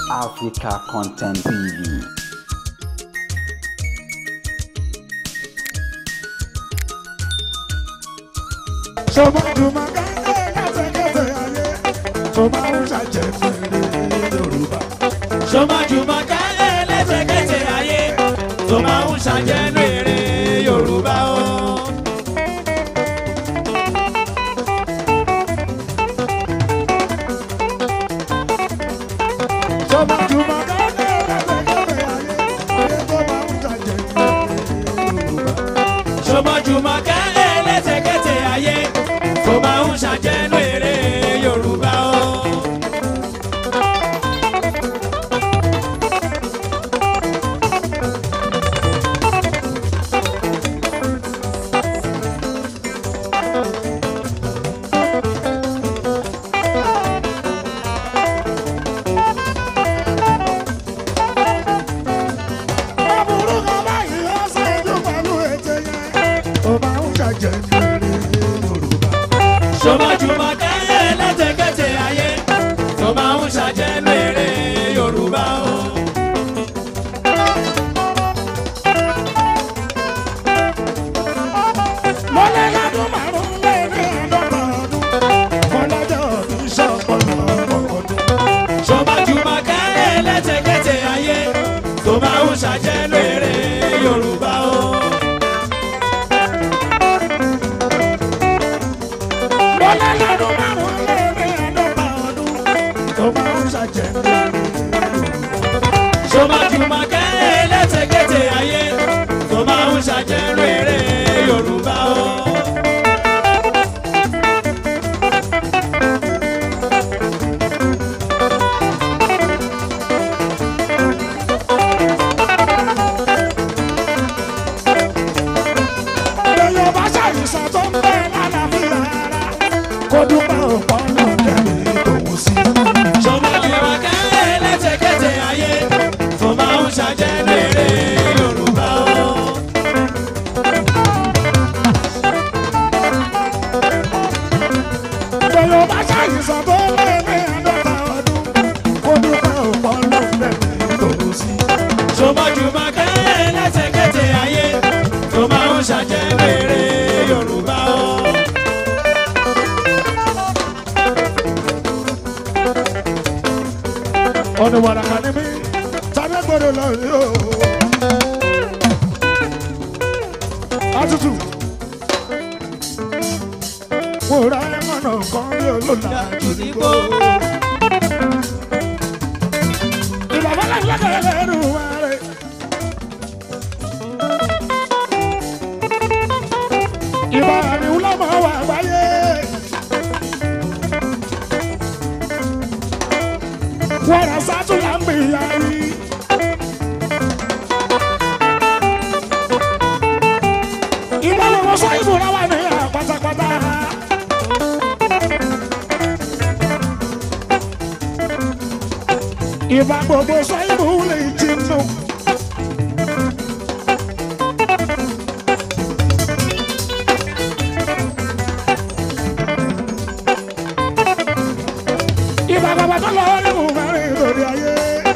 Africa Content TV. sọmọdúnmọ káńtẹ kẹtẹkẹtẹ ayé tó máa ń ṣàjẹ fèrè yorùbá. sọmọjúmọ kálẹ̀ lẹ́sẹ̀kẹsẹ̀ ayé tó máa ń ṣàjẹnú èrè yorùbá o. sọmọdúnmọ káńtẹ kẹtẹkẹtẹ ayé ayé tó máa ń ṣàjẹ fèrè yorùbá. sọmọjúmọ kálẹ̀ lẹ́sẹ̀kẹsẹ̀ ayé tó máa ń ṣàjẹnú èrè yorùbá o. Aburú kan báyìí ó ṣẹ́jú pẹ̀lú ètè yẹn. Ó máa ń ṣàjẹ́ fèrè Yorùbá. sọmọjúmọ kálẹ̀ lẹ́sẹ̀kẹsẹ̀ ayé tó máa ń ṣàjẹnú èrè yorùbá o. Mo lé lọ́dún márùn-ún lé ní àádọ́ta ọdún. Mo lọ́jọ́ òbí ṣọ̀pọ̀lọ̀ ọdún. sọmọjúmọ kálẹ̀ lẹ́sẹ̀kẹsẹ̀ ayé tó máa ń ṣàjẹnú èrè yorùbá o. Mo lé lọ́dún márùn-ún lé ní àádọ́ta ọdún. Ó máa ń ṣàjẹ́ fèrè sọmọjúmọ kálẹ̀ lẹ́sẹ̀kẹsẹ̀ ayé tó máa ń ṣàjẹnú èrè yorùbá o. Èèyàn bá ṣàìsàn tó ń bẹ lálàáfíà ara. Kó dúpẹ́ òpó náà jẹ́mi tòun sí. sọmọjúmọ kálẹ̀ lẹ́sẹ̀kẹsẹ̀ ayé tó máa ń ṣàjẹnú èrè yorùbá o. Èèyàn bá ṣàìsàn tó ń bẹ ní àádọ́ta ọdún. Kó dúpẹ́ òpó náà jẹ́mi tòun sí. sọmọjúmọ kálẹ̀ lẹ́sẹ̀kẹsẹ̀ ayé tó máa ń ṣàjẹnú èrè yorùbá o. ọ̀nà wàràkà ni mí tàbí gbọ́dọ̀ lọ rí o. Àtútù mo ra ẹ̀mọ̀nà kan bí olóòlà jùdígbò. Ìbàbá lẹ́gbẹ̀ẹ́ lẹ́nu wa rẹ̀. Ìbá ni wúlọ́mọ̀ wà gbáyé. wàrà sátúlà ń bìyà yìí. ìbáwọ̀ wọ́n sọ ìbúra wà ní pátápátá. ìbá gbogbo sọ ìbú lè jinú. ìbá bàbá tó lọ nínú mẹ́rin lórí ayé.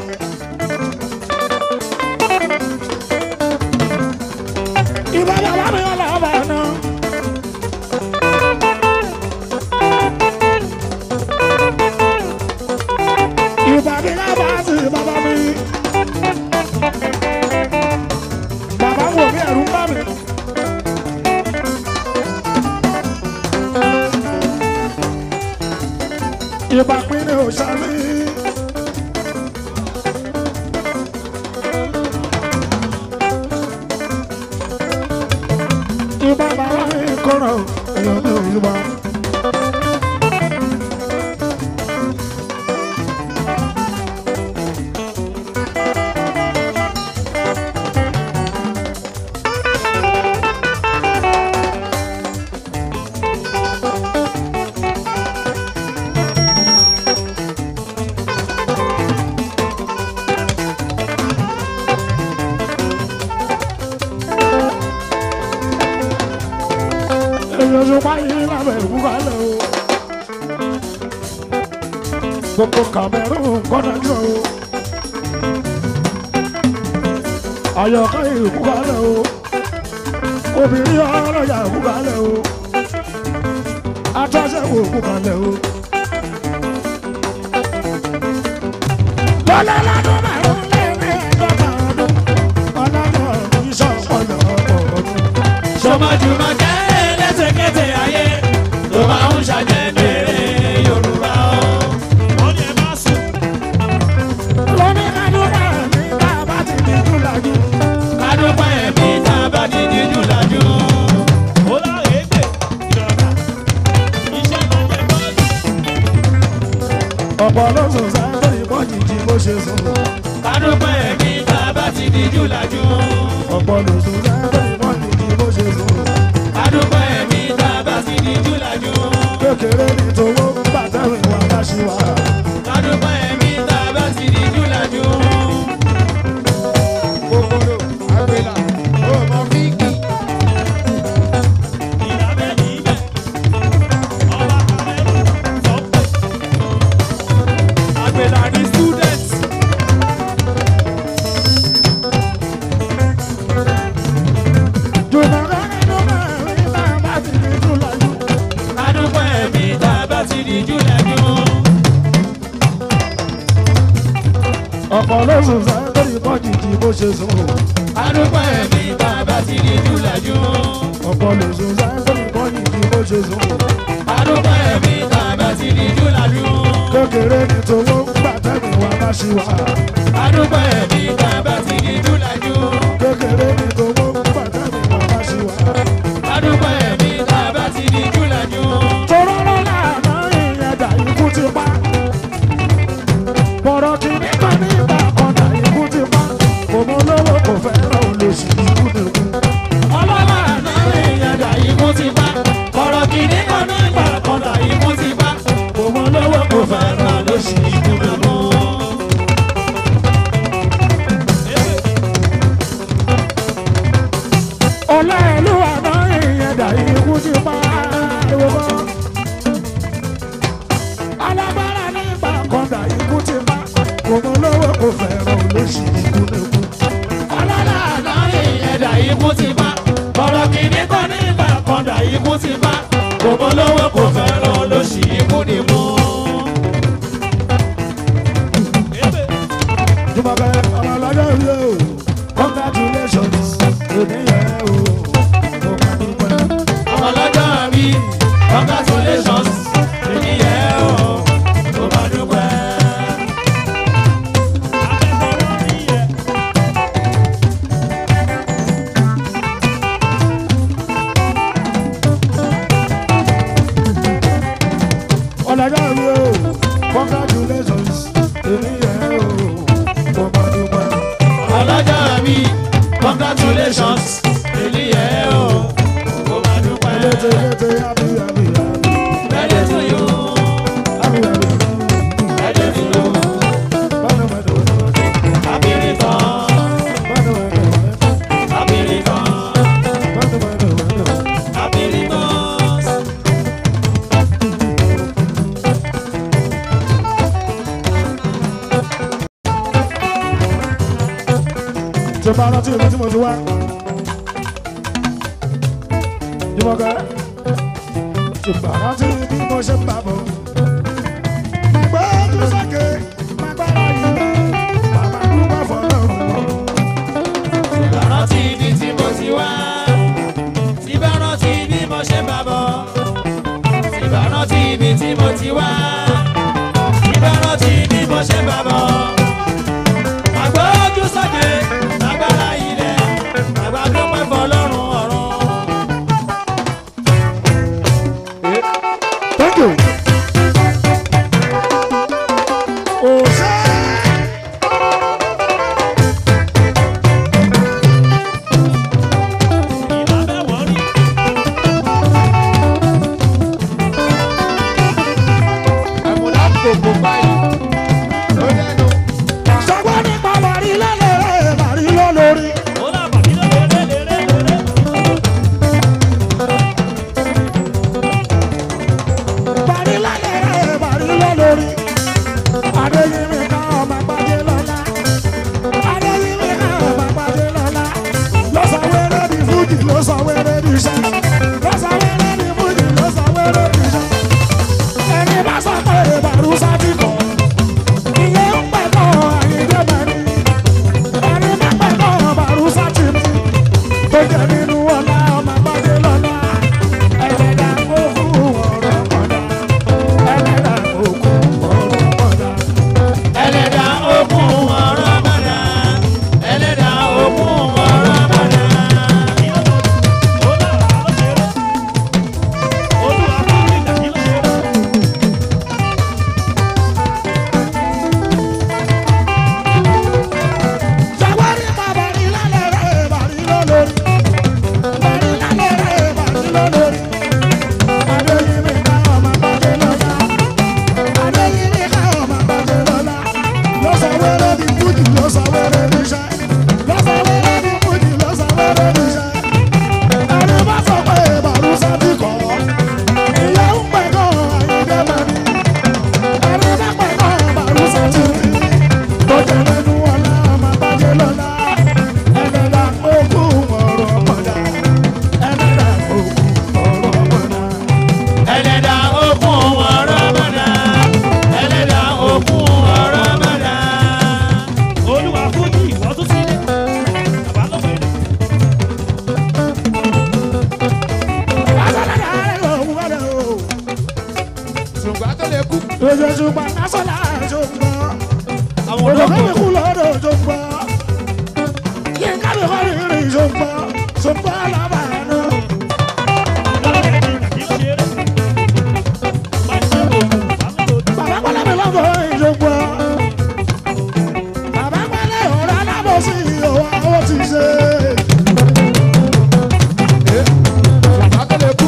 ìbá bàbá mi wà lábà náà. ìbá mi lábà sí bàbá mi. bàbá wò mí ẹ̀rù ń bà mí. ìbá pín ní òṣàlì. ìbá bàbá mi kọ̀rọ̀ èèyàn ní òyìnbá. èèyàn ṣe wáyé lábẹ́ ìwúkalẹ̀ o. gbogbo Cameroon kọ́nà jọ o. àyọ̀kọ́ ìkúkalẹ̀ o obìnrin ọlọ́yà ìkúkalẹ̀ o atọ́sẹ̀wò ìkúkalẹ̀ o. lọ́lá lọ́dún márùn-ún lẹ́rìn ẹ̀ẹ́dọ́gbà ọdún ọlọ́dún ìṣọ̀pọ̀lọ̀ ọdún. Sọmọjúmọ̀kẹ́ lẹ́sẹ̀kẹsẹ̀ ayé tó máa ń ṣàjẹ́nu èrè Yorùbá o. Wọ́n ní ẹ má sùn. lóní kádùrà ní bàbá ti di júlájú. Kádúpẹ́ ẹ̀mí tá a bá ní díjú lájú. Ó láre gbè ìrọ̀lá. Iṣẹ́ ló jẹ bọ́ọ̀lù. ọ̀pọ̀ ló sùn sáré ìbọn jìjì bó ṣe sùn. Kádúpẹ́ ẹ̀mí tá a bá ti díjú lájú. ọ̀pọ̀ ló sùn sáré ìbọn jìjì bó ṣe sùn. Kádúpẹ́ ẹ̀mí tá a bá ti díjú lájú. kékeré ní tòwó bàtẹ́rù ìwà bá ṣe wà. Kádúpẹ́ ẹ̀mí tá a bá ti díjú lájú. kòkòrò àgbélà ó mọ fíìkì Ìlàbẹ̀ níbẹ̀. Ọba Kàmẹ́rù sọ́pẹ̀. Àgbèlà ní student. jùmọ̀kẹ́ nínú mẹ́rin bàbá ti di júlájú. Kádúpẹ́ ẹ̀mí tá a bá ti díjú lájú. ọ̀pọ̀ ló sùn sáré ìbọn jìjì bó ṣe sùn. Kádúpẹ́ ẹ̀mí tá a bá ti díjú lájú. ọ̀pọ̀ ló sùn sáré ìbọn jìjì bó ṣe sùn. Kádúpẹ́ ẹ̀mí tá a bá ti díjú lájú. kékeré ní tòwó bàtẹ́rù ìwà bá ṣe wà. Kádúpẹ́ ẹ̀mí tá a bá ti díjú lájú. kékeré ní tòwó bàtẹ́rù ìwà bá ṣe wà. Kádúpẹ́ ẹ̀mí tá a bá ti díjú lájú. tọ́rọ́ lọ́la àná ìyẹn dà ikú ti pa. bọ̀rọ̀ kìíní kan ní ìgbà kan dà ikú ti pa. òun lówó kò fẹ́ràn olóṣì ikú nìkú. Ọlọ́lá àná èèyàn dà ikú ti bá. Ọ̀rọ̀ kìíní kan ní ìgbà kan dà ikú ti bá. Òun lówó kò fẹ́ràn ló ṣì ikú mi mú. ọ̀la ìlú àná ìyẹn dà ikú ti pa. ìwọ kan. alágbára ní ìgbà kan dà ikú ti pa. òun lówó kò fẹ́ràn olóṣì ikú nìkú. Ọlọ́lá àná èèyàn dà ikú ti bá. Ọ̀rọ̀ kìíní kan ní ìgbà kan dà ikú ti bá. Òun lówó kò fẹ́ràn ló ṣì ikú ni mú. Jùmọ̀kẹ́ ọmọ lọ́jọ́ rí o, congratulations, èmi yẹn o, mo máa dúpẹ́. Ọmọ lọ́jọ́ mi, congratulations, èmi yẹ o, mo máa dúpẹ́. Ọlọ́jọ́ rí o, congratulations, èmi yẹn o, mo máa dúpẹ́. ọlọ́jọ́ mi congratulations èmi yẹ o kó máa dúpẹ́. Létí létí happy happy happy Birthday to you, happy happy birthday to you, bánú mẹ́tò mẹ́tò happy return, bánú mẹ́tò mẹ́tò happy return, bánú mẹ́tò mẹ́tò. happy returns. Tí o bá rántí ibi tí mo ti wá. Jùmọ̀kẹ́. Tí o bá rántí bí mo ṣe ń bá bọ̀. Màgbọ́ ojú sókè, màgbára yìí. Bàbá dúpẹ́ fọlọ́run. Ìbárántí ibi tí mo ti wá, ìbárántí bí mo ṣe ń bá bọ̀. Ìbárántí ibi tí mo ti wá, ìbárántí bí mo ṣe ń bá bọ̀. Àgbójú sókè, agbára ilẹ̀, àgbà dúpẹ́ fọlọ́run ọ̀run. Thank you. Òṣè. Ìlàbẹ̀ wọ̀rí. àmúlá gbogbo báyìí ló dẹnu Sọ́gbọ́n nípa bàrí lọ́lọ́rẹ́ bàrí lọ́lọ́rí. Ó là bàbí lọ́lẹ̀ lérè lérè. Bàrí lọ́lọ́rẹ́ bàrí lọ́lọ́rí. Adéyìn tù mí tó jẹ lẹ́nu ọ̀la máa bàjẹ́ lọ́la ẹlẹ́dàá òkú ọ̀rọ̀ mọ̀dá ẹlẹ́dàá òkú ọ̀rọ̀ mọ̀dá. ẹlẹ́dà okun ọ̀rọ̀ mọ̀dá ẹlẹ́dà okun ọ̀rọ̀ mọ̀dá. olúwa fújì ìwọ tún sílẹ̀ bàbá lọ́wọ́ èdè. Lásọ̀lá òun wẹ̀rẹ̀ o. ṣùgbọ́n tó lè kú. Ojoojúmọ́ lásọ̀lá ṣògbọ́n. àwọn Òjò olóògùn kẹ́mi kú lọ́dọ̀ ṣògbọ́n. Yínká mi kọ́ ní ìrìn ṣògbọ́n. Ṣògbọ́n lábàánú. Bàbá pẹ́lẹ́ mi lọ́dọ̀ ìṣògbọ́n. Bàbá pẹ́lẹ́ ọ̀rọ̀ alábòsí ìyọ̀wá ó ti ṣe. ṣùgbọ́n tó lè kú.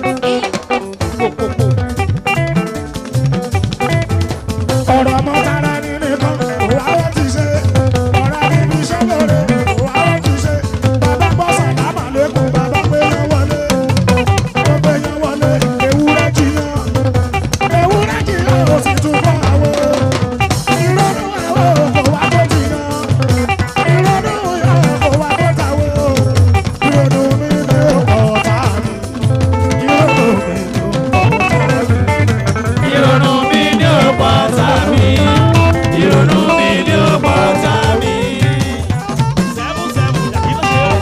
ọ̀rọ̀ ọmọ tara ní nìkan òwà ó ti ṣe ọ̀rọ̀ níbi iṣẹ́ lóore òwà ó ti ṣe bàbá bọ́ sàlámà lẹ́kùn bàbá gbé yẹn wọlé ó gbé yẹn wọlé ewúrẹ́ jiyàn ewúrẹ́ jiyàn ó sì tún fọ́ àwọ̀ ìrọ̀rùn àwọ̀ kò wá tó jiyàn ìrọ̀rùn yàn kò wá tó tàwọ̀ ìrọ̀rùn mi ní ọ̀tá mi ìrọ̀rùn mi ní ọ̀tá mi. ìrònú mi ní ọ̀pọ̀ tàbí ìrònú mi ní ọ̀pọ̀ tàbí. sẹ́mú sẹ́mú dàbí ló ṣe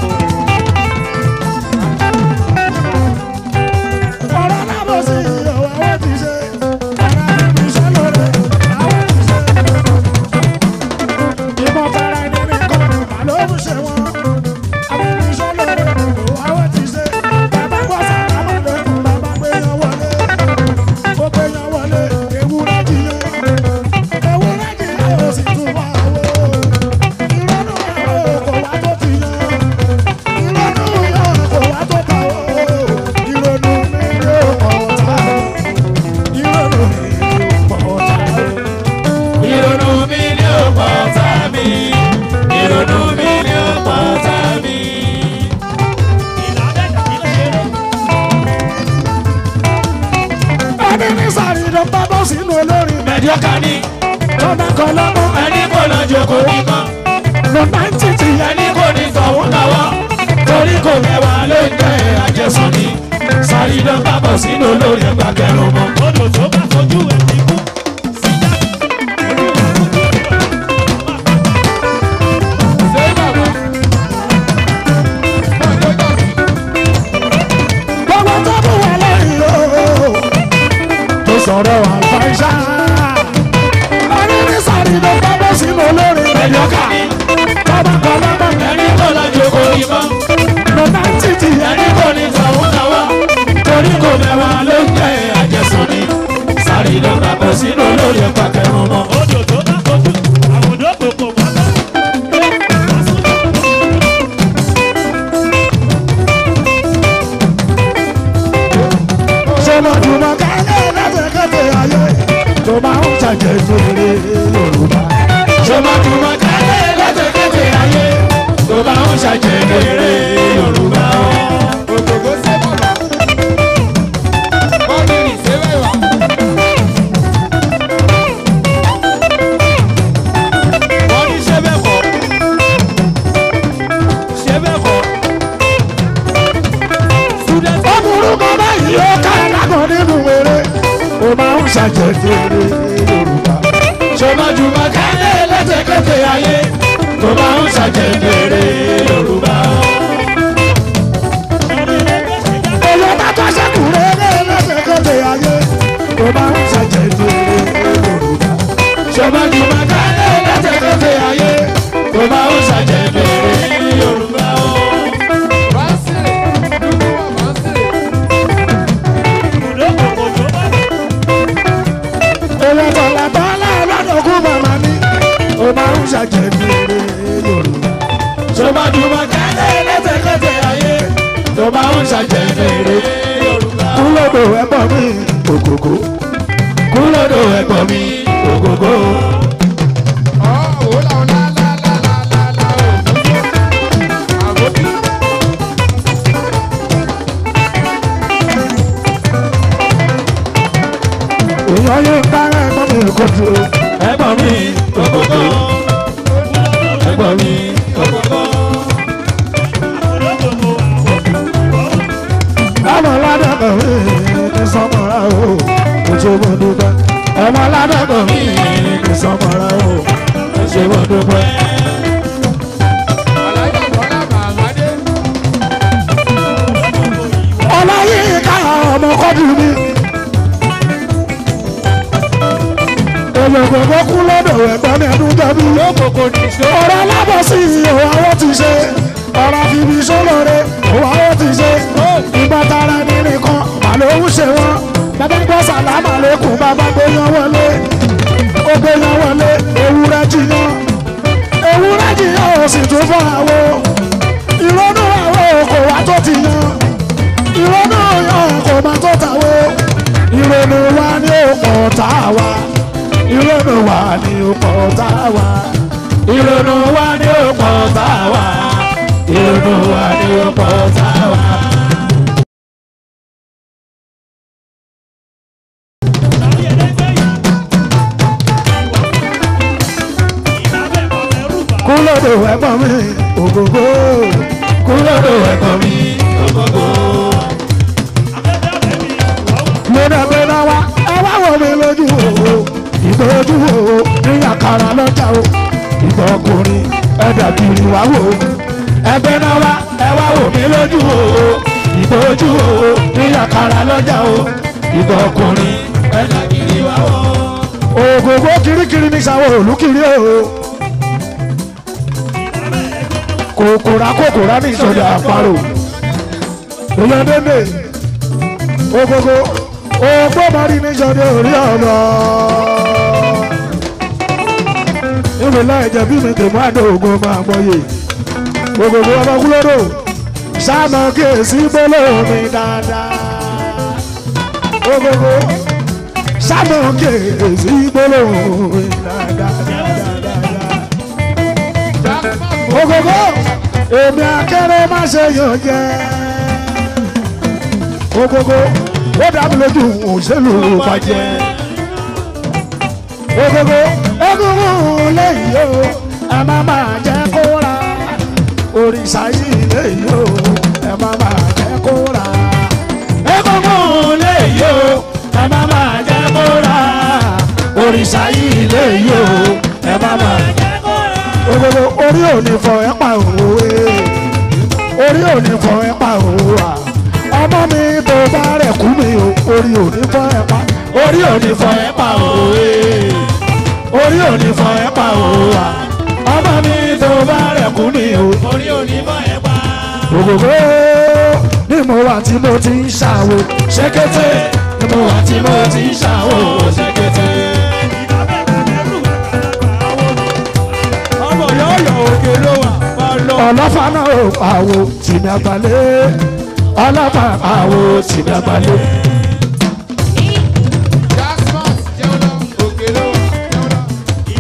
é. ọ̀rọ̀ lábòsí ìyọ̀wá wọ́n ti ṣe ọ̀rọ̀ níbi iṣẹ́ lóore àwọn ti ṣe. ìmọ̀ tara ẹni nìkan mà ló ń ṣe wọn. àwọn níbi iṣẹ́ lóore àwọn ti ṣe. bàbá gbọ́ sàlámà lẹ́kùn bàbá gbé yan wọlé. ó gbé yan wọlé ewúrẹ́ jiyàn. ewúrẹ́ jiyàn ó sì tún wá wò. ìrọ́nù àwọn kò wá tó ti yan. ìrọ́nù yàn kò wá tó ta wò. ìrọ́nù mi ló pọ̀ ta. ìrọ́nù mi ló pọ̀ ta. ìrònú mi ní ọ̀pọ̀ tàbí ìrònú mi ní ọ̀pọ̀ tàbí. ìlànà dàbí ló ṣe é. ẹni ní sàrí ló bá bọ́ sínú olórin mẹ̀díọ́kà ni lọ́nà kan lọ́mọ ẹni kò lọ jókòó nìkan lọ́nà ń títì ẹni kò ní tọ̀hún lọ́wọ́ torí kò mẹ́wàá ló ń jẹ́ àjẹsùn ni sáré ló bá bọ̀ sínú olórí ẹgbà kẹrùn mọ́. odò tó bá fojú ẹ̀ ti kú síjà ṣé bàbá. náà ló jọ sí. gbogbo tó bù wà lẹ́yìn o tó sọ̀rọ̀ àlùfáìṣà ẹni ní sàrí ló bá bọ́ sínú olórin mẹ̀díọ́kà ni lọ́nà kan lọ́mọ ẹni kò lọ jókòó nìkan lọ́nà ń títì ẹni kò ní tọ̀hún lọ́wọ́ torí kò mẹ́wàá ló ń jẹ́ àjẹsùn ni sáré ló bá bọ̀ sínú olórí ẹgbà kẹrùn mọ́. odò tó bá fojú àwọn odò kòkò wọ́n bá. sọmọdúnmọ kálẹ̀ lẹ́sẹ̀kẹsẹ̀ ayé tó máa ń ṣàjẹjẹrẹ Yorùbá. sọmọdúnmọ́ kálẹ̀ lẹ́tẹ̀kẹ́tẹ̀ ayé tó bá ń ṣàjẹgẹrẹ yorùbá. ògògó ṣé bàbá. wọ́n ní ìṣe wẹ̀wà. wọ́n ní ṣé bẹ́ẹ̀ kọ́ ṣé bẹ́ẹ̀ kọ́. student ọmọrú kan báyìí ó ká lágàn nínú eré ó máa ń ṣàjẹjẹrẹ Yorùbá. sọmọdúnmọ́ kálẹ̀ lẹ́tẹ̀kẹ́tẹ̀ ayé tó bá ń ṣàjẹgẹrẹ yorùbá. èyí bá tó ṣẹ́kù rere lẹ́sẹ̀kẹsẹ̀ ayé ó máa ń ṣàjẹjẹrẹ Yorùbá. sọmọdúnmọ́ kálẹ̀ lẹ́tẹ̀kẹ́tẹ̀ ayé tó bá ń ṣàjẹgẹrẹ yorùbá. bá ń sèrè. dúdú wà bá ń sèrè. èyí tọ̀lá tọ́lá lọ́dọ̀kún màmá ní ó máa ń ṣàjẹjẹrẹ Yorùbá. sọmọdúnmọ́ kálẹ̀ lẹ́tẹ̀kẹ́tẹ̀ ayé tó bá ń ṣàjẹgẹrẹ yorùbá. kúlódò ẹ̀gbọ́n mi ògògó kúlódò ẹ̀gbọ́n mi ògógó. ọ̀ òun làwọn lálálálálá ògògó. àbókí. èèyàn yóò dára ẹ̀gbọ́n mi kò tó ẹ̀gbọ́n mi ògògó ẹ̀gbọ́n mi ògògó. ọmọ ládàkọ̀ mi ní sọmọra o oṣù mo dúpẹ́ ọmọ ládàkọ̀ mi ní sọmọra o oṣù mo dúpẹ́. Alájà Bọ́lá Màmádé. ọlọ́yìn ká ọmọ kọ́dù mi. olùgbòǹgbò kú lọ́dọ̀ ẹ̀gbọ́n mi ẹ̀dùn jẹ́bi. lókòkò nìṣó. ọ̀rọ̀ alábọ̀sí òwò àwọn ti ṣe ọ̀rọ̀ fìbí sólóore òwò àwọn ti ṣe ìgbà tara ní nìkan màlúù ṣe wọn bàbá gbọ́ sàlámà lẹ́kùn bàbá gbéyan wọlé ó gbéyan wọlé ewúrẹ́ jiyàn ewúrẹ́ jiyàn ò sì tún fọ́ àwo ìrònú àwo kò wá tó ti yan ìrònú yan kò má tó tàwo ìrònú wa ni ó pọ̀ tá a wa ìrònú wa ni ó pọ̀ tá a wa ìrònú wa ni ó pọ̀ tá a wa ìrònú wa ni ó pọ̀ tá a wa. kúlódò ẹ̀gbọ́n mi ògógó kúlódò ẹ̀gbọ́n mi ògógó. mo dàgbé náà wá ẹ wá wò mí lójú o ìgbójú o ní àkàrà lọ́jà o ìgbà ọkùnrin ẹ dàbí ìwà wò ó ẹgbẹ́ náà wá ẹ wá wò mí lójú o ìgbójú o ní àkàrà lọ́jà o ìgbà ọkùnrin ẹ dàbí ìwà wò ó. ògógó kirikiri ní sáwọ́ olùkiri o kòkòrà kòkòrà ní ìsọdẹ àparò ìyọdẹdẹ ogogo ogbó mari ní ìsọdẹ orí ọmọ ìrìnlẹ ẹjẹ bí mi tèmú àdó ogun máa gbọyè ogogo ọmọ kúlódò sáàmù kíyèsí gbólóhùn dáadáa ogogo sáàmù kíyèsí gbólóhùn dáadáa ogogo èmi akẹ́rẹ́ má ṣe yàn jẹ́ ogogo ó dàbí lójú òṣèlú bàjẹ́ ogogo egungun lẹ́yìn o ẹ má má jẹ́ kó ra òrìṣà yìí lẹ́yìn o ẹ má má jẹ́ kó ra egungun lẹ́yìn o ẹ má má jẹ́ kó ra òrìṣà yìí lẹ́yìn o ẹ má má jẹ́ ògògò orí ò ní fọ ẹ pa òwe orí ò ní fọ ẹ pa òwe wa ọmọ mi tó bá rẹ̀ kú mi o orí ò ní fọ ẹ pa orí ò ní fọ ẹ pa òwe orí ò ní fọ ẹ pa òwe wa ọmọ mi tó bá rẹ̀ kú mi o orí òní bọ̀ ẹ̀ pa. ògògò ní mo wà tí mo ti ń ṣàwò ṣékété ní mo wà tí mo ti ń ṣàwò ṣékété. ọmọ yọ̀ọ̀yọ̀ òkè ló wà bá lọ. ọlọ́fà náà ò pàwọ́ tìmí àgbálẹ̀ ọlọ́fà pàwọ́ tìmí àgbálẹ̀. Jasmine jẹun lọ. Òkè ló wà. Jẹun lọ.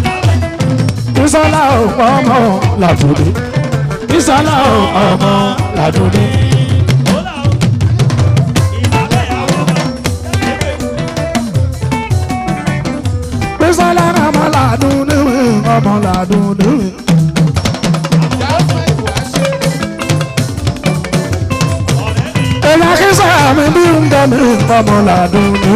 ìsọlá ò ọmọ làdúdú ìsọlá ò ọmọ làdúdú. ìsọlá ọmọ làdúdú ọmọ làdúdú. Jasmine wà ṣe. èèyàn kí sàmì bí ń bọ̀ mí ọmọ làdúdú.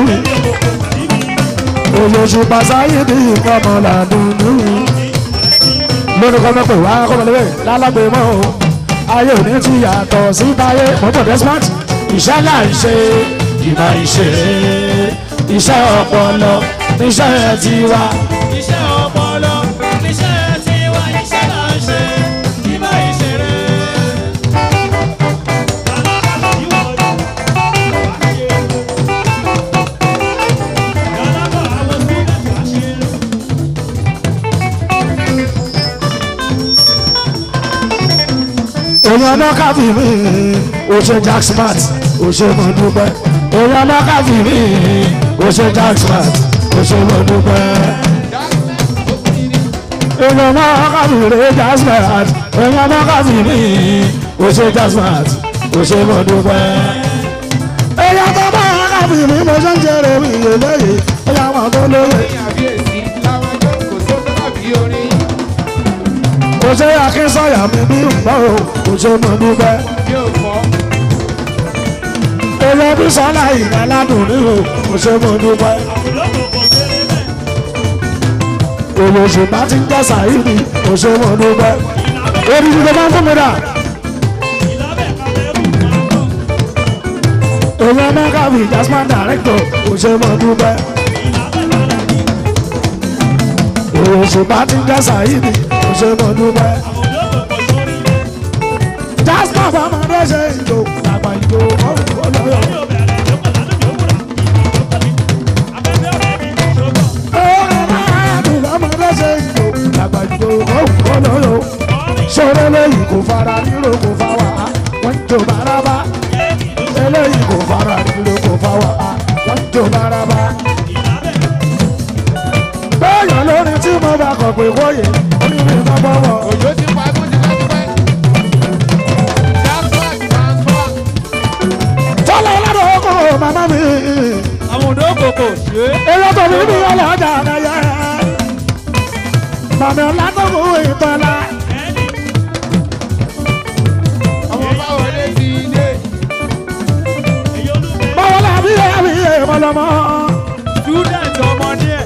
olóṣù pàṣáyé bí ọmọ làdúdú. lórí kọ́mọ́ pé wá kọ́mọ́ lébè lálágbé mọ́ o ayé òní ti yàtọ̀ sí táyé mọ́tò desmond iṣẹ́ là ń ṣe ìmọ̀ ìṣe iṣẹ́ ọpọlọ níṣẹ́ tiwa iṣẹ́ ọpọlọ iṣẹ́ tiwa iṣẹ́ là ń ṣe ìmọ̀ ìṣeré. èèyàn náà káfí mi ò ṣe jack smart ò ṣe mọ dúpẹ́ èèyàn náà káfí mi ò ṣe jack smart ò ṣe mọ dúpẹ́. Jasmine ó kiri ní. èèyàn náà káfí mi jack smart èèyàn náà káfí mi ò ṣe jack smart ò ṣe mọ dúpẹ́. èèyàn tó bá káfí mi mo ṣe ń jẹrẹ mi ìyẹlẹ́yìn èèyàn wọn tó lóye. Ní àbíyèsí láwọn ẹjọ́. ṣe akínsọ̀yà mi bí nǹkan o kò ṣe mọ̀ dúpẹ́. yóò fọ́. èèyàn bí sọ́lá ìgbà ládùn ní o kò ṣe mọ̀ dúpẹ́. èèyàn òṣùpá ti ń jẹ́ sàyíní kò ṣe mọ̀ dúpẹ́. èdè ìdílé máa ń fún mi dà. èèyàn mẹ́ka bíi jasmine director kò ṣe mọ̀ dúpẹ́. èèyàn òṣùpá ti ń jẹ́ sàyíní kò ṣe mọ̀ dúpẹ́. jasmine fọmọdé ṣe ìjò àgbà ìjò ọ̀hún ọlọ́yọ̀. sọ̀rọ̀ lẹ́yìn kò fara nílò kò fa wà á wọ́n jò bárabá eléyìí kò fara nílò kò fa wà á wọ́n jò bárabá. bẹ́ẹ̀yàn lórí tí mo bá kọ̀ pé wọ́yẹ̀ onímọ̀ ìmọ̀ bọ́wọ́. òjò ti pa ẹkún ti pẹ́ tipẹ́. transfer transfer. tọ́lá ọlọ́dọ̀ ọkọ̀ màmá mi àwọn òdò kòkò ṣe é. èyí tó mi ní ọlọ́jà àdáyẹ. màmí ọ̀làdọ̀kọ̀ ìtọ́lá. ọmọ bá wọlé sí ilé. báwo la bí ẹ bí ẹ mọlọmọ. student ọmọdé ẹ̀.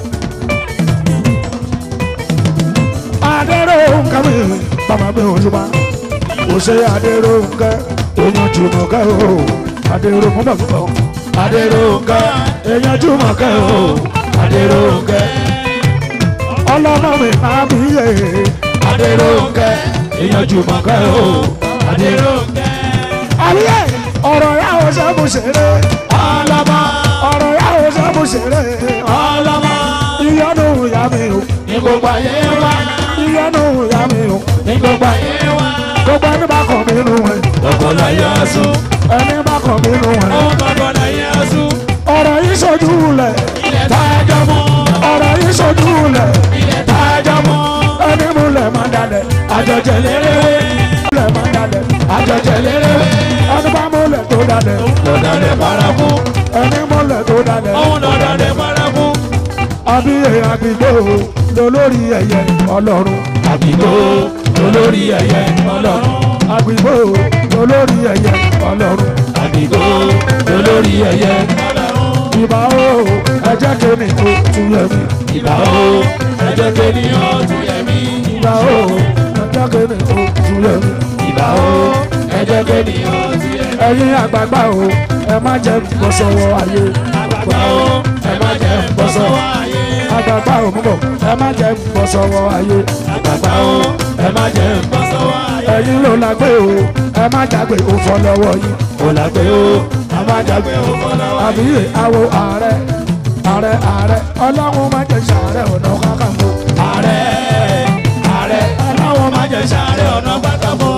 adéró nǹkan mi bàbá mi ò ṣùgbọ́n kò ṣe adéró nǹkan èèyàn jùmọ̀ kẹ́ o adéró mọ́ bàbá bọ̀ adéró nǹkan èèyàn jùmọ̀ kẹ́ o adéró nǹkan ọlọ́mọ mi máa bí yé adéró nǹkan èèyàn jùmọ̀ kẹ́ o adéró nǹkan. àbíyé ọ̀rọ̀ yà ó ṣe mú ṣeré ọlọ́mọ ọ̀rọ̀ yà ó ṣe mú ṣeré ọlọ́mọ ìyọnu ìyá mi o ní gbogbo ayé wa ìyọnu ìyá mi o ní gbogbo ayé wa gbogbo ẹni bá kọ̀ mí nù ẹ̀ gbogbo láyé ọ̀sùn. ẹni bá kọ̀ mí nù ẹ̀ ó gbogbo láyé ọ̀sùn. ọ̀rọ̀ yìí ṣojú lẹ̀ ilẹ̀ tá a jọ mọ́. ọ̀rọ̀ yìí ṣojú lẹ̀ ilẹ̀ tá a jọ mọ́. ẹni mú lẹ̀ máa dalẹ̀ àjọjẹ lérewé lẹ̀ máa dalẹ̀ àjọjẹ lérewé ẹni bá mú lẹ̀ tó dalẹ̀ lọ́dọ̀dẹ̀ paraku. ẹni mú lẹ̀ tó dalẹ̀ òun lọ́dọ̀dẹ̀ paraku. àbí èèyàn àgbìgbò lólórí ẹ̀yẹ ọlọ́run àbígbó olórí ẹ̀yẹ ọlọ́run. àgbìgbò lólórí ẹ̀yẹ ọlọ́run àbígbó olórí ẹ̀yẹ ọlọ́run. ìbá o ẹjẹ́ kémi tó tún yẹ mí ìbà o ẹjọ́ kéèyàn tún yẹ mí. ìbá o ẹjẹ́ kémi tó tún yẹ mí. ìbà o ẹjọ́ kéèyàn tún yẹ mí. ẹ̀yin àgbààgbà o ẹ má jẹ́ bọ́ sọ́wọ́ ayé àgbàgbà o ẹ má jẹ́ bọ́ sọ́wọ́ ayé. àgbààgbà o mú bọ̀ ẹ má jẹ́ bọ́ sọ́wọ́ ayé àgbàgbà o ẹ má jẹ́ bọ́ sọ́wọ́ ayé. ẹ̀yin ló la gbé o ẹ má jágbe o fọ́ lọ́wọ́ yín kò lágbé o a má jágbe o fọlọ́wọ́ àbí àwo ààrẹ ààrẹ ààrẹ ọlọ́run má jẹ́ sàárẹ̀ ọ̀nà kakanfò ààrẹ ààrẹ ọlọ́wọ́ má jẹ́ sáré ọ̀nà pátákó.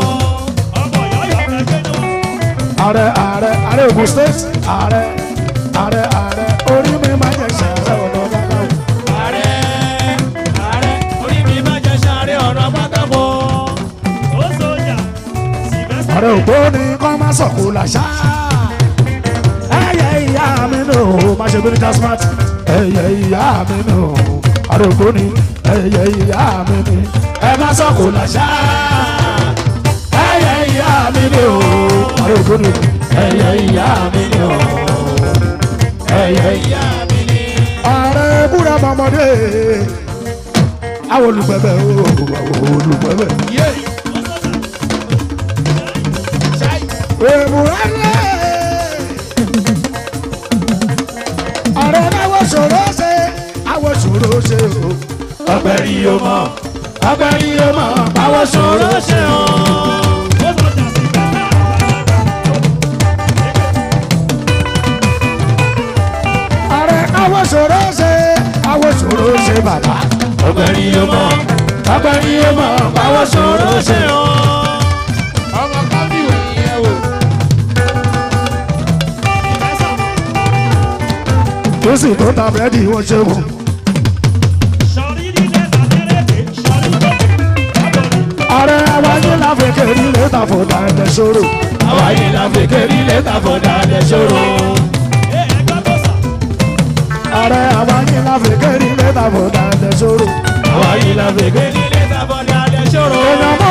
ààrẹ ààrẹ ààrẹ Ògùn state ààrẹ ààrẹ ààrẹ orí mi má jẹ́ sàárẹ̀ ọ̀nà kakanfò ààrẹ ààrẹ orí mi má jẹ́ sáré ọ̀nà pátákó. ààrẹ ògbóni kọ́ má sọ̀kò làṣà ẹ̀yẹ ìyá mi nù má ṣe bí ní jasmat ẹ̀yẹ ìyá mi nù ààrẹ ògbóni ẹ̀yẹ ìyá mi nù ẹ má sọ̀kò làṣà ẹ̀yẹ ìyá mi nù ààrẹ ògbóni ẹ̀yẹ ìyá mi nù ẹ̀yẹ ìyá ìyá mi ni ààrẹ búra mọ́mọ́dé àwọn olùgbẹ̀bẹ̀ o àwọn olùgbẹ̀bẹ̀. yé. ṣáì. Èmùrẹ́lẹ̀. Ọ̀rẹ́ náwó ṣòro ṣe, àwọ̀ ṣòro ṣe o. ọgbẹ́rì yóò mọ̀ ọgbẹ́rì yóò mọ̀ báwo ṣòro ṣe o. Ọ̀rẹ́ náwó ṣòro ṣe, àwọ̀ ṣòro ṣe bàbá. ọgbẹ́rì yóò mọ̀ ọgbẹ́rì yóò mọ̀ báwo ṣòro ṣe o. ọmọ kábíyèwé yẹn wò. Tó sì tó ta búrẹ́dì wọ́n ṣe wò. Ọ̀rẹ́ àwáyé láfẹ̀kẹ́ rí lẹ́tà fọ̀dà ẹ̀lẹ́ ṣòro. àwa yìí la fi kérí lẹ́tà fọ̀dà lẹ̀ ṣòro. Ọ̀rẹ́ àwáyé láfẹ̀kẹ́ rí lẹ́tà fọ̀dà ẹ̀lẹ́ ṣòro. àwa yìí la fi kérí lẹ́tà fọ̀dà lẹ̀ ṣòro. Èèyàn mọ́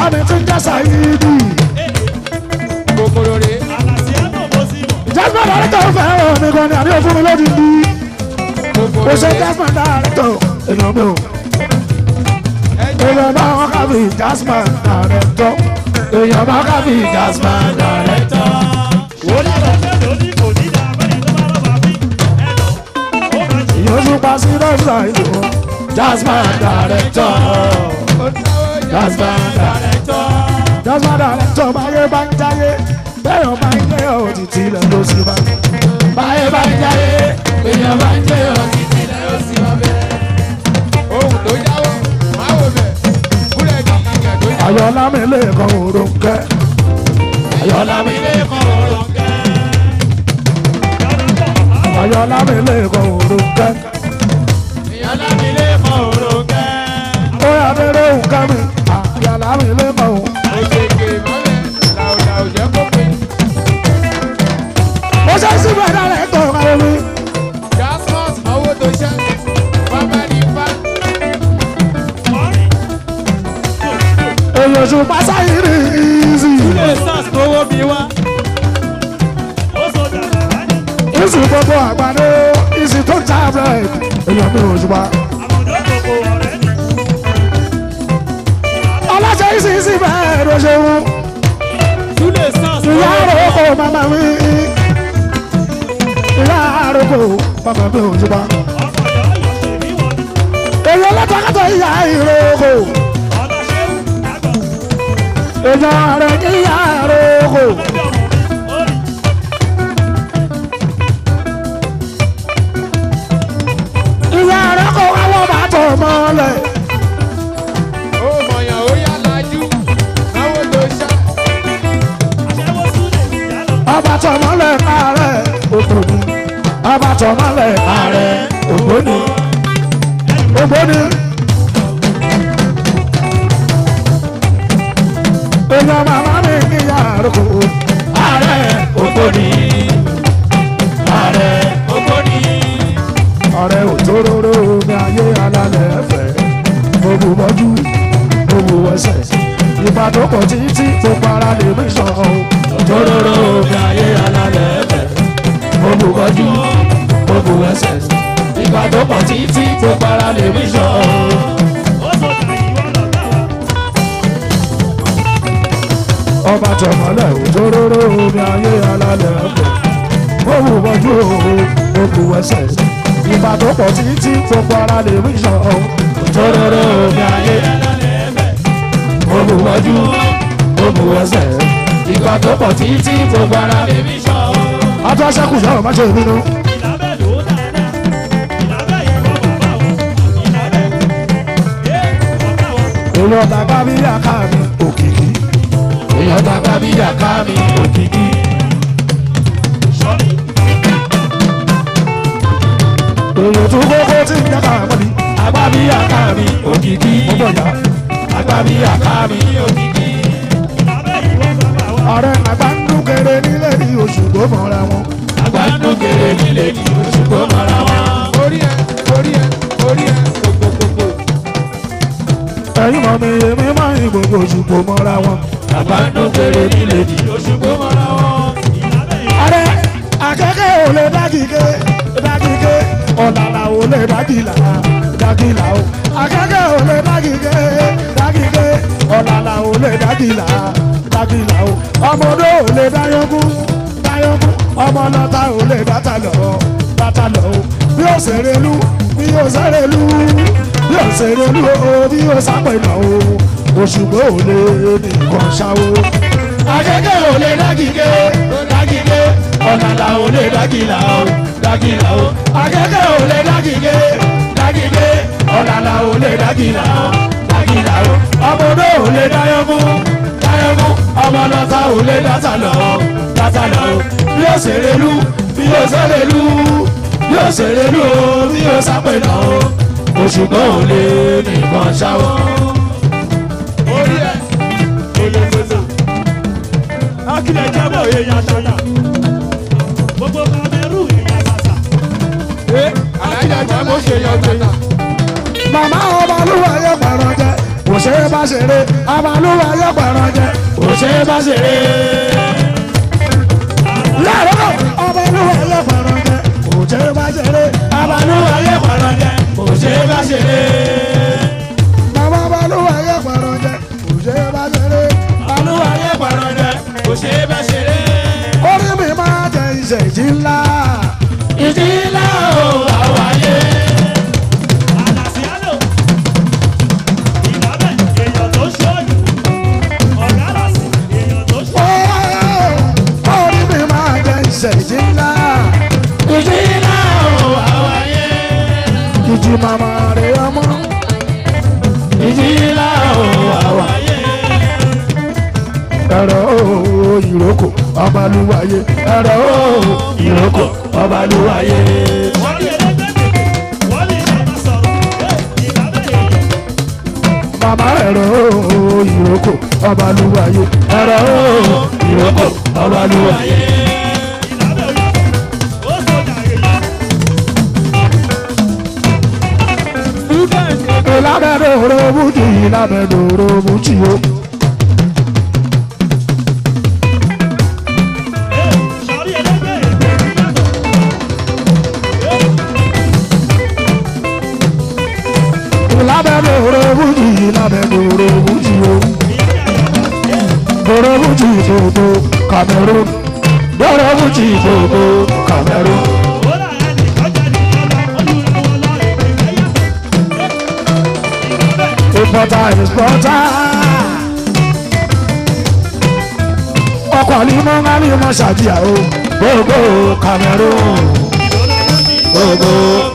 bàbá mi ti ń jẹ́ sàyídì kòkòrò rè jasper director fẹ́ràn mi gan ni àní òfin mi lódì bí kòkòrò o ṣe rè jasper director èèyàn mi ò èèyàn bá wọn kábí jasper director èèyàn bá kábí jasper director. ìyóò tún pa sí lọ́sà ìlú jasper director jasper director jasper director báyé bá ń jáyé bẹ́ẹ̀ bá ń gbé òtítì ilẹ̀ ló sì bá. báyé bá ń jáyé èèyàn bá ń gbé òtítì ilẹ̀ ló sì bá bẹ́ẹ̀. ohun tó jáwọ́ máa wò bẹ̀ búrẹ́dì ìyẹn tó jáwọ́. ayọ̀lá mi lè kọ́ òrùnkẹ́. ayọ̀lá mi lè kọ́ òrùnkẹ́. ayọ̀lá mi lè kọ́ òrùnkẹ́. ó yà déré òǹkẹ́ mi. ayọ̀lá mi lè kọ́ òrùnkẹ́. òṣèké mọ́lẹ̀ làwùlà òjẹ́ kó pé ó ṣe sí bẹ̀rẹ̀ rẹ̀ tó ọ̀rọ̀ mi. jasmus owó tó ṣẹ́ bàbá ní fa èyí oṣù pásá yìí rí ìzì. ìsì gbogbo àgbàdo ìsì tó ń ta bread. èyàn mi ò ṣùgbọ́n. ọlọ́ṣẹ́ ìsì ìsì bẹ́ẹ̀ ló ṣe wú. ìyá àròkò màmá mi. ìyá àròkò màmá mi ò ṣùgbọ́n. èyí ọlọ́tàkàtà ìyá ìròkò. èyàn rẹ̀ ní ìyá àròkò. ìyá àròkò wà wọ́n bá tọ̀ mọ́lẹ̀. ó mọ̀yàn ó yá lajú owó tó ṣẹ́ ọba tọmọlẹ ààrẹ ògbóni ọba tọmọlẹ ààrẹ ògbóni ògbóni. èèyàn màmá mi níyà àrùkù ààrẹ ògbóni ààrẹ ògbóni. ọ̀rẹ́ òjòróró ní ayé alálẹ̀ ẹ̀fẹ̀ gbogbo mọ́jú gbogbo ẹsẹ̀ ìbádọ́kọ̀ títí tó para lè mí sàn ọ́ òjòróró ní ayé alálẹ̀ ẹ̀fẹ̀ gbogbo mọ́jú gbogbo ẹsẹ̀ ìbádọ́kọ̀ títí tó para lè mí sàn ọ́. ọba tọmọlẹ òjòróró ní ayé alálẹ̀ ẹ̀fẹ̀ gbogbo mọ́jú gbogbo ẹsẹ̀ ìbádọ́kọ̀ títí tó para lè mí sàn ọ́ òjòróró ní ayé olùwájú olùwẹsẹ̀ ìgbà tó pọ̀ títí gbogbo ara lè mí sọ. Adó aṣẹ́kù yọ̀rọ̀ má ṣe ìbínú. Èèyàn dàgbà bí àká mi òkìkí. Èèyàn dàgbà bí àká mi òkìkí. Èèyàn tún kókó tí ń dàgbà mọ́ni. Àgbà bí àká mi òkìkí. Mo bọ̀ yá. Àgbà bí àká mi òkìkí. Ọ̀rẹ́ àgbà ń dún kéré nílé ní oṣù tó mọ̀ra wọn. Àgbà ń dún kéré nílé ní oṣù tó mọ̀ra wọn. orí ẹ orí ẹ orí ẹ gbogbogbò ẹ̀yin mọ̀ mi èmi máa ń gbogbo oṣù tó mọ̀ra wọn. Àgbà ń dún kéré nílé ní oṣù tó mọ̀ra wọn. Ọ̀rẹ́ akẹ́kẹ́ ò lè dágìgé dágìgé ọ̀làlà ò lè dágìlà dágìlà o. Akẹ́kẹ́ ò lè dágìgé dágìgé ọ̀làlà ò lè dágìlà dágìlà o. Ọmọdé ò lè dáyọ́gún dáyọ́gún ọmọlọ́ta ò lè dáta lọ dáta lọ o. Bí ó ṣeré lú bí ó ṣeré lú bí ó ṣeré lú o bí ó sápẹ̀nà o. Òṣùgbọ́ ò lè nìkan ṣáwó. Akẹ́kẹ́ ò lè dágìgé dágìgé ọ̀làlà ò lè dágìlà o dágìlà o. Akẹ́kẹ́ ò lè dágìgé dágìgé ọ̀làlà ò lè dágìlà o dágìlà o. Ọmọdé ò lè dáyọ́mú dáyọ́mú ọmọlọ́ta ò lè dáta lọ dáta lọ o. Bí ó ṣeré lú bí ó ṣeré lú bí ó ṣeré lú o bí ó sápẹ̀nà o. Òṣùgbọ́n ò lè nìkan ṣáwó. orí ẹ akílẹ̀ jábọ̀ èèyàn ṣàyà gbogbo kamẹ́rù èèyàn ṣàṣà alájà tí mo ṣe yan gbẹ̀yà màmá ọba olúwa yóò pẹ̀rọ jẹ kò ṣe é bá ṣeré abalúwa yóò pẹ̀rọ jẹ kò ṣe é bá ṣeré. láàárọ̀ abalúwa yóò pẹ̀rọ jẹ kò ṣe é bá ṣeré abalúwa yóò pẹ̀rọ jẹ kò ṣe é bá ṣeré. bàbá abalúwa yóò pẹ̀rọ jẹ kò ṣe é bá ṣeré abalúwa yóò pẹ̀rọ jẹ kò ṣe é bá ṣeré. orí mi máa jẹ ìṣèjì ńlá ìjì ńlá o àwáyé. Àlàsíálò. Ìlàbẹ̀ èèyàn tó ṣọ́ọ̀yù. Ọ̀gá làsì èèyàn tó ṣọ́ọ̀yù. orí mi máa jẹ ìṣèjì ńlá ìjì ńlá o àwáyé. ìjì màmá rẹ̀ ọmọ ìjì ńlá o àwáyé. ẹ̀rọ o ìrókò ọbalúwayé ẹ̀rọ o ìrókò ọbalúwayé. Wọ́n lè lẹ́gbẹ̀ẹ́ wọ́n lè ṣàbà sọ̀rọ̀. Ìlàbẹ̀ èèyàn. Màmá ẹ̀rọ o ìrókò ọbalúwayé ẹ̀rọ o ìrókò ọbalúwayé. Ìlàbẹ̀ òyìnbó. Ó sọ̀dà èèyàn. ìlàbẹ̀dòrò bùjì ìlàbẹ̀dòrò bùjì o. Sọ̀rí ẹlẹ́gbẹ̀ẹ́ èèyàn yàtọ̀. ìlàbẹ̀dòrò bùjì ìlàbẹ̀dòrò bùjì o. dòrò bùjì dòdò Cameroon dòrò bùjì dòdò Cameroon. Ó là ẹnì kọjá ní ọlọ́. Olùrànwọ́ lọ ìpínlẹ̀ yàtọ̀. Ìlàbẹ̀. Importer exporter. ọkọ̀ ní mọ́ngá ní mọ́ ṣàdíyà o gbogbo Cameroon gbogbo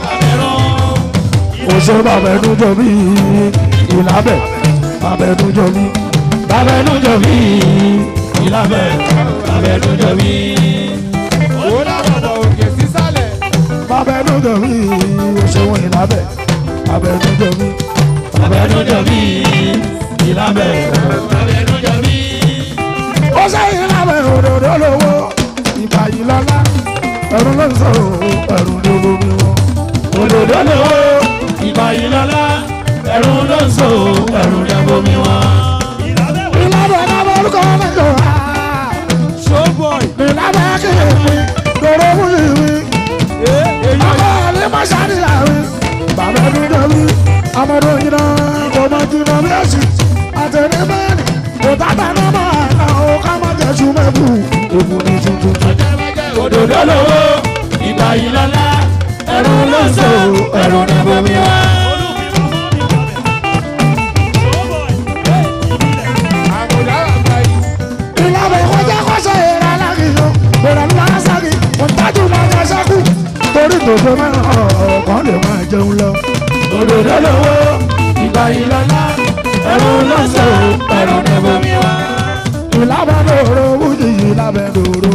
oṣù bàbẹ̀nújọ bí ìlàbẹ̀ bàbẹ̀nújọ bí bàbẹ̀nújọ bí ìlàbẹ̀ bàbẹ̀nújọ bí Ó dàbọ̀ òkè sísàlẹ̀. bàbẹ̀nújọ bí oṣù ìlàbẹ̀ bàbẹ̀nújọ bí bàbẹ̀nújọ bí ìlàbẹ̀ bàbẹ̀nújọ bí. ó sẹ́yìn ìlàbẹ̀ òdòdó lówó ìgbà yìí lọ́lá ẹ̀rù ló ń sọ ẹ̀rù ló lómi wọn. òdòdó lówó ìgbà yìí lọ́lá ẹ̀rù ló ń sọ ẹ̀rù ló lómi wọn. Ìlàbẹ̀ wò. ìlàbẹ̀ náà orúkọ mẹ́jọ wá. Showboy. ìlàbẹ̀ kìí mi dòrò fún ìwé. Bàbá ní Mọ́ṣáàdì láàrin, bàbá ẹnu dẹ̀wí, ọmọdé òyìnbó kò mọ jìnnà bí èsì. Àtẹ̀lé mẹ́rin, kò tàtà náà máa nà ó ká má jẹ́ súnmẹ́kù. Èbù ní tuntun. Òdòdó lówó, ìgbà yìí lọ́lá, ẹ̀rù ló ń so, ẹ̀rù ní bomi wá. Àmùdá àgbà yìí. Ìlànà ìkọjá kọ́sẹ̀ ìrà alágìyọ, bẹ̀rẹ̀ ńlá sági, kò tájú máa jẹ sẹ́kù. Torí tòṣe mẹ́rin ọ̀kan lè máa jẹun lọ. Òdòdó lówó, ìgbà yìí lọ́lá, ẹ̀rù ló ń so, ẹ̀rù ní bomi wá. ìlàbẹ̀dòrò wújì ìlàbẹ̀dòrò